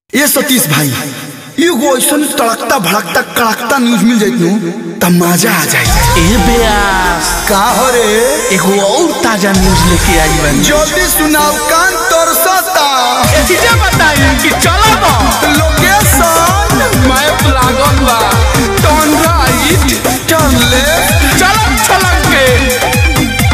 ये सतीश भाई एगो ऐसा तड़कता भड़कता कड़कता न्यूज मिल जाइत नु त मजा आ जाए ए बेयास का हो रे एगो और ताजा न्यूज लेके आई बानी जल्दी सुनाओ कान तरसता एतिजे बताई कि चला बा लोकेशन मैप लागल बा टर्न राइट टर्न लेफ्ट चलक छलक के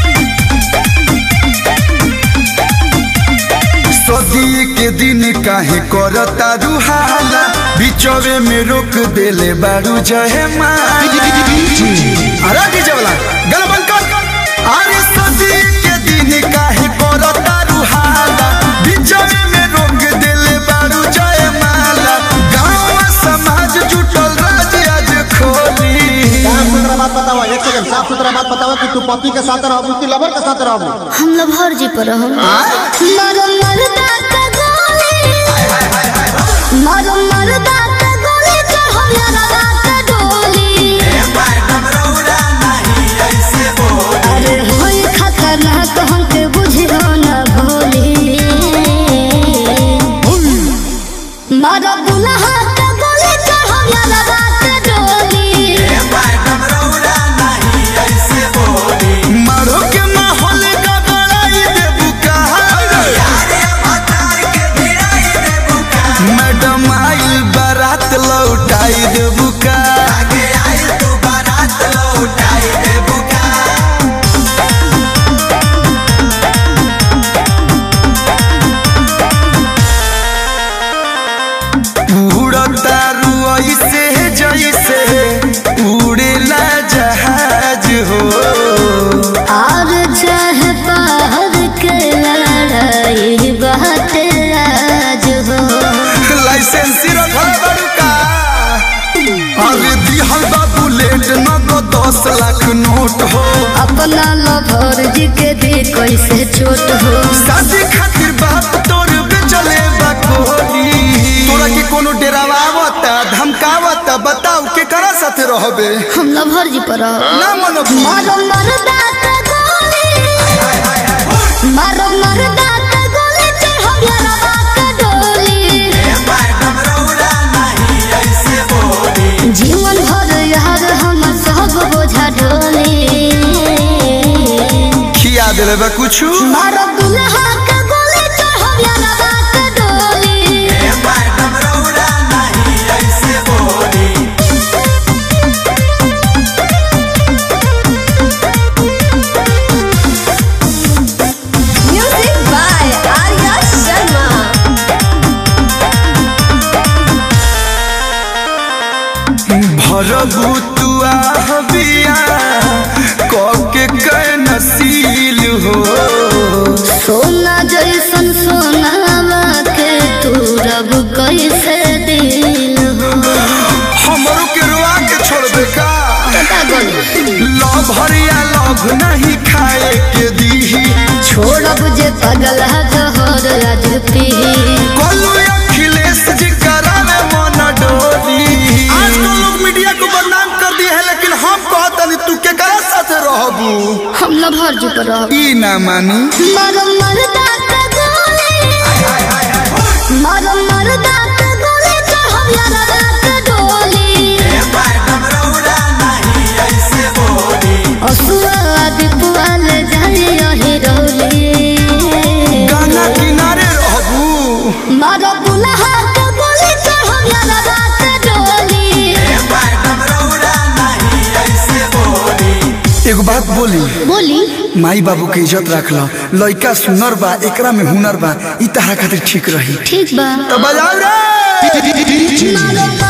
सदी के दिन काहे करता रुहाला बिचवे में रोक देले बारू जहे माला अरे डीजे वाला गल बंद कर अरे सदी के दिन काहे करता रुहाला बिचवे में रोक देले बारू जहे माला गांव समाज जुटल राज आज खोली साफ सुथरा बात बताओ एक सेकंड साफ सुथरा बात बताओ कि तू पति के साथ रहबू कि लवर के साथ रहबू हम लोग हर जी पर हम मरो मरदा का गोली मरो मरदा का गोली चढ़ो यारा रात डोली अरे होई खतरनाक हमके बुझियो न भोली मरो दुल्हा का गोली चढ़ो यारा रात डोली मारो के माहौल का बड़ाई देबू का मैडम आइल बारात लौटाई देबू का उड़ता रुई से जैसे उड़ेला जहाज हो और चाहे बाहर के लड़ाई बात राज हो लाइसेंस रखल बड़ू का अरे दिहल बा बुलेट न तो दस लाख नोट हो अपना लभर जी के भी कैसे छोट हो शादी खातिर बाप तोर बेचले बा कोहनी तोरा के कोनो डेरावा आवता धमकावता बताओ के करा साथे रहबे हम लभर जी पर रहो। ना मनो मारो मरदा का गोली मारो मरदा का गोली चढ़ो यारा बात डोली जीवन भर यार हम सब बोझा ढोली खिया देले बा कुछ मारो दुल्हा का गोली चढ़ो यारा बात डोली Music by Arya Sharma. भरबू तू आहबिया के कै नसील हो सोना जैसन सोनावा के तू रब कैसे दिल हो हमरो के रुआ के छोड़बे का लव हरिया लव नहीं खाए के दीही छोड़ब जे पगल जहर आज पी कोलू अखिलेश जी करावे मन डोली आजकल लोग मीडिया को बदनाम कर दिए है लेकिन हम कहतनी तू के करा साथे रहबू हम लभर जी पर रहो ई ना मानी मारो मरदा का गोली मारो मरदा का गोली चढ़ो यारा रात डोली असुआ दीपुआल जाई यही रोली गाना किनारे रहबू मारो दुल्हा का गोली चढ़ो यारा रात डोली एगो बात बोली बोली माई बाबू के इज्जत रख लो लइका सुनर बा एकरा में हुनर बा ई तहरा खातिर ठीक रही ठीक बा तो बजाओ रे मारो